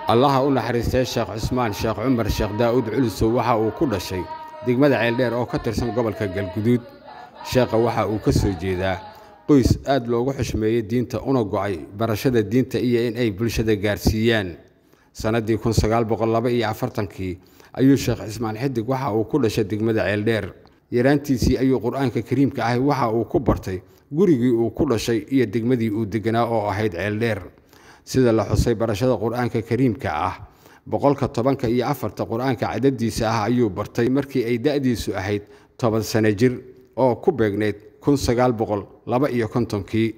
allaha u naxariistay sheekh cusmaan sheekh cumar sheekh daa'uud culusow waxa uu ku dhashay degmada ceeldheer oo ka tirsan gobolka galguduud sheekha waxa uu ka soo jeedaa qoys aad loogu xushmeeyey diinta una go'ay barashada diinta iyo in ay bulshada gaarsiiyaan sannaddii kun sagaal boqol laba iyo afartankii ayuu sheekh cismaan xidig waxa uu ku dhashay degmada ceeldheer yaraantiisii ayuu qur-aanka kariimka ahay waxa uu ku bartay gurigii uu ku dhashay iyo degmadii uu deganaa oo ahayd ceeldheer sida la xusay barashada qur-aanka kariimka ah boqolka tobanka iyo afarta qur-aanka cadadiisa ah ayuu bartay markii ay da'diisu ahayd toban sano jir oo ku beegnayd kun sagaal boqol laba iyo kontonkii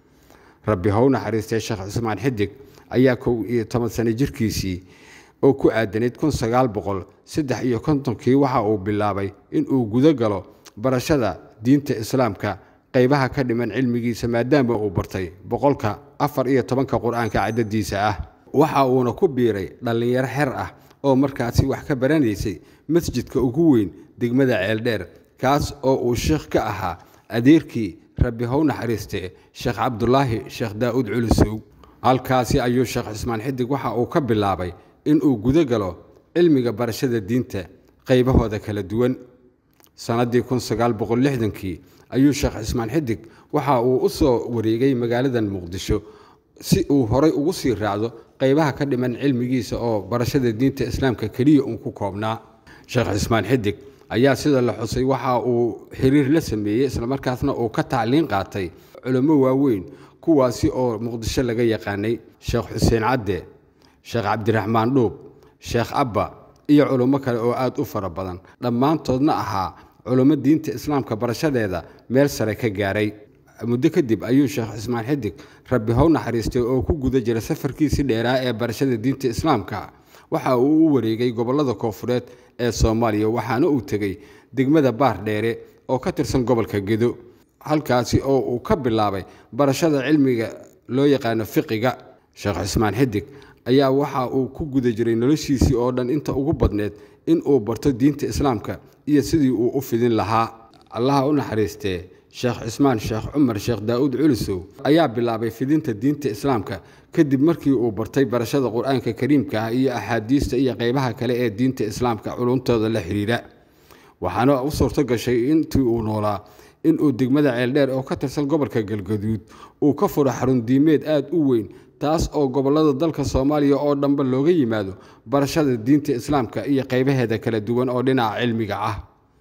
rabbi how naxariistay sheekh cismaan xidig ayaa kow iyo toban sano jirkiisii oo ku aadanayd kun sagaal boqol saddex iyo kontonkii waxa uu bilaabay inuu gudo galo barashada diinta islaamka qaybaha ka dhiman cilmigiisa maadaama uu bartay boqolka afar iyo tobanka qur-aanka cadadiisa ah waxa uuna ku biiray dhallinyaro xer ah oo markaasi wax ka baranaysay masjidka ugu weyn degmada ceeldheer kaas oo uu sheekh ka ahaa adeerkii rabbi how naxariiste sheekh cabdulaahi sheekh daa'uud culusow halkaasi ayuu sheekh cismaan xidig waxa uu ka bilaabay inuu gudo galo cilmiga barashada diinta qaybahooda kala duwan sannaddii kun sagaal boqol lixdankii ayuu sheekh cismaan xidig waxa uu u soo wareegay magaaladan muqdisho si uu horay ugu sii raacdo qaybaha ka dhiman cilmigiisa oo barashada diinta islaamka keliya uun ku koobnaa sheekh cismaan xidig ayaa sida la xusay waxa uu xiriir la sameeyey islamarkaasna uu ka tacliin qaatay culummo waaweyn kuwaasi oo muqdisho laga yaqaanay sheekh xuseen cadde sheekh cabdiraxmaan dhuub sheekh abba iyo culummo kale oo aad u fara badan dhammaantoodna ahaa culummo diinta islaamka barashadeeda meel sare ka gaaray muddo kadib ayuu sheekh cismaan xidig rabbi how naxariistay oo ku guda jira safarkiisii dheeraa ee barashada diinta islaamka waxa uu u wareegay gobollada koofureed ee soomaaliya waxaana uu tegey degmada baar dheere oo ka tirsan gobolka gedo halkaasi oo uu ka bilaabay barashada cilmiga loo yaqaano fiqiga sheekh cismaan xidig ayaa waxa uu ku guda jiray noloshiisii oo dhan inta ugu badneed in uu barto diinta islaamka iyo sidii uu u fidin lahaa allaha u naxariistee sheekh cismaan sheekh cumar sheekh daa'uud culusow ayaa bilaabay fidinta diinta islaamka kadib markii uu bartay barashada qur-aanka kariimka ah iyo axaadiista iyo qaybaha kale ee diinta islaamka culuntooda la xidhiira waxaana u suurto gashay intii uu noolaa inuu degmada ceeldheer oo ka tirsan gobolka galgaduud uu ka furo xarun diimeed aad u weyn taas oo gobollada dalka soomaaliya oo dhanba looga yimaado barashada diinta islaamka iyo qaybaheeda kala duwan oo dhinaca cilmiga ah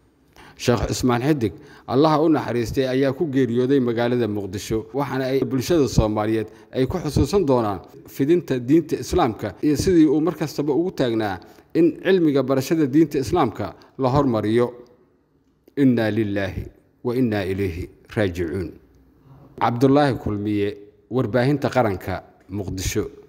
sheekh cismaan xidig allaha u naxariistay ayaa ku geeriyooday magaalada muqdisho waxaana ay bulshada soomaaliyeed ay ku xusuusan doonaan fidinta diinta islaamka iyo sidii uu mar kastaba ugu taagnaa in cilmiga barashada diinta islaamka la hormariyo innaa lilaahi wa innaa ilayhi raajicuun cabdulaahi kulmiye warbaahinta qaranka muqdisho